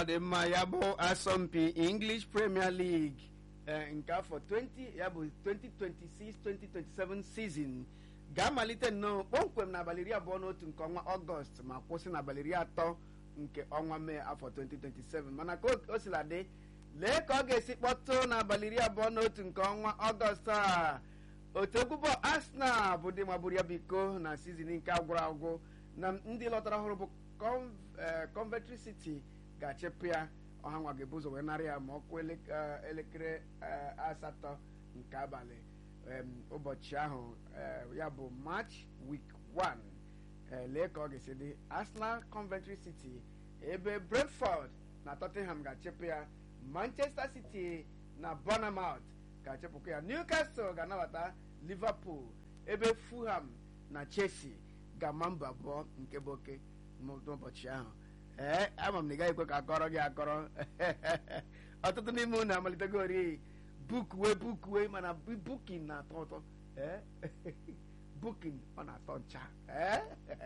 ọ dị mma ya bụ asọmpi english premier league eh, nke afọ 20 ya bụ 2026-2027 season ga-amalite nnọọ kpọmkwem n'abalị iri abụọ na otu nke ọnwa ọgọst ma kwụsị n'abalị iri atọ nke ọnwa mee afọ 2027 mana ka o- o sila dị lee ka ọ ga-esi kpọtụ n'abalị iri abụọ na otu nke ọnwa ọgọst a otu egwu bọọlụ arsenal bụ ndị magburu ya bụ iko na sizin nke agwụrụ agwụ na ndị lọtara ọhụrụ bụ Con- eh, coventry city ga-achịpụ ya ọha nwa ga-ebu ụzọ wee narị ya ma ọ kụọ ele- eh, elekere eh, asatọ nke abalị em, ụbọchị ahụ eh, ya bụ march week 1 eh, lee ka ọ ga-esi dị arsenal coventry city ebe brentford na tottenham ga-achịpụ ya manchester city na bournemouth ga-achịpụkwa ya newcastle ga-anabata liverpool ebe fulham na chelsea ga-ama mba abụọ nke bụ oke n'ụbọchị ahụ ee ama m na ị gaghị ekwe ka akọrọ gị akọrọ ọtụtụ n'ime unu amalitegori bukuwe bukuwe mana bu- bukin na-atọ ụtọ ee bukin ọ na-atọ ncha ee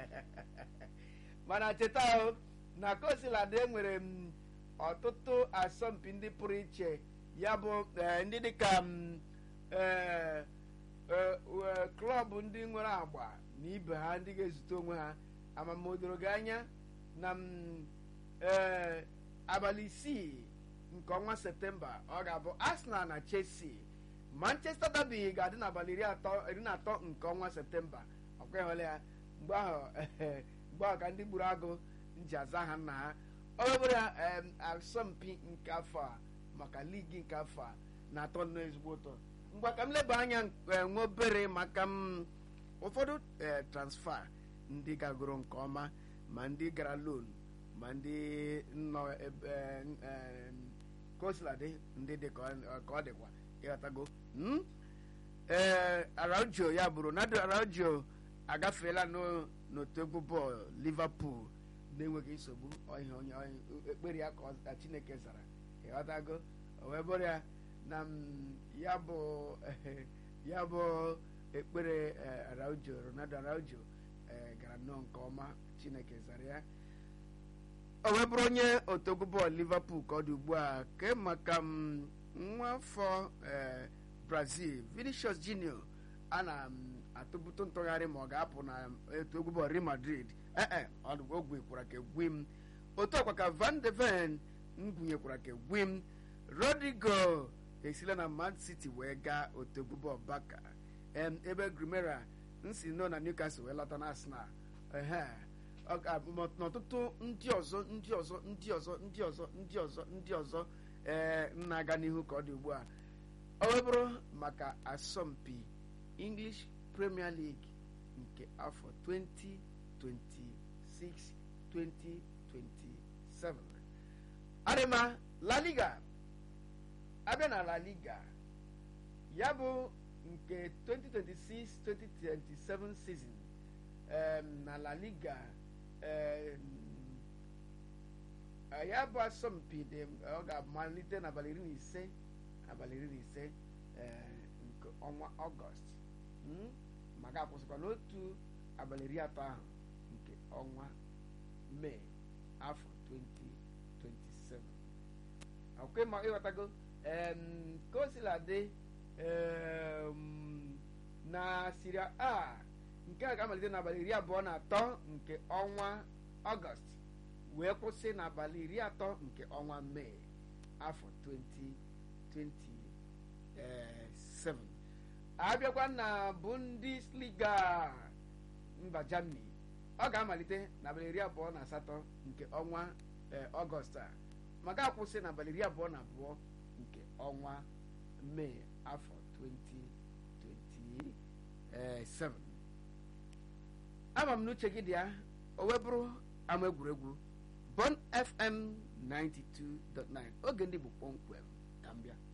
mana cheta o na kosiladị enwere m ọtụtụ asọmpi ndị pụrụ iche ya bụ eh, ndị dịka m, eh, eh, eh, klọb ndị nwere agba na ibe ha ndị ga-ezute onwe ha amamodoro gị anya na m, eh, abalị isii nke ọnwa septemba ọ ga-abụ arsenal na chelsea manchester derby ga-adị n'abalị iri atọ iri na atọ nke ọnwa septemba ọkwa ịhụla ya mgbe ahụ mgbe ahụ ka ndị gburu agụ nji aza ha nna ha ọ bụrụ ya em, asọmpi nke afọ a maka ligi nke afọ a na-atọ nnọọ ezigbo ụtọ mgbe ka m leba anya eh, nwa obere maka m ụfọdụ eh, transfer ndị gagoro nke ọma ma ndị gara loan ma ndị nọ ebe eh, kosiladị ndị dị ka ọ ka ọ dịkwa ịghọtago mm? ee araujo ya bụ ronaldo araujo agafeela n'o- n'otu egwu bọọlụ liverpool na-enweghị nsogbu ọhịa onye onye- ekpere ya ka ọ- ka chineke zara ịghọtago o wee bụrụ ya na m, ya bụ ya bụ ekpere eh, araujo ronaldo araujo eh, gara nnọọ nke ọma chineke zara ya o wee bụrụ onye otu egwu bọọlụ liverpool ka ọ dị ugbu a ke maka m, nwa afọ eh, brazil vinicius junior a na m, atụbụtụ ntụgharị ma ọ ga-apụ na etu egwu bọọlụ real madrid ee ọ gwukwara ka egwi m otu ọkwa ka van de ven m gwunyekwara ka egwi m rodrigo esila na man city wee gaa otu egwu bọọlụ baka em, ebe grimera nsi nọ na newcastle wee lọta na arsenal ehe ọ ga- ma- n'ọtụtụ ndị ọzọ ndị ọzọ ndị ọzọ ndị ọzọ ndị ọzọ ndị ọzọ ee na-aga n'ihu ka ọ dị ugbu a ọ wee bụrụ maka asọmpi english premier league nke afọ 2026-2027 adịma la liga abịa na la liga ya bụ nke 2026-2027 season em, na la liga em, eh, ya bụ asọmpi dị ọ ga-amalite n'abalị iri na ise abalị iri na ise eh, nke ọnwa ọgọst mm? ma ga-akwụsịkwa n'otu abalị iri atọ ahụ nke ọnwa mee afọ 2027 akwụkwọ ma ịghọtago em, ka o sila dị em, na siria a nke a ga-amalite n'abalị iri abụọ na atọ nke ọnwa ọgọst wee kwụsị n'abalị iri atọ nke ọnwa mee afọ 2027 abịakwa na bundesliga mba germany ọ ga-amalite n'abalị iri abụọ na asatọ nke ọnwa eh, ọgọst a ma ga-akwụsị n'abalị iri abụọ na abụọ nke ọnwa mee afọ 2027 ama m n'uche gị dị ya o wee bụrụ ama egwuregwu bon fm 92.9 oge ndị bụ kpọmkwem ka m bịa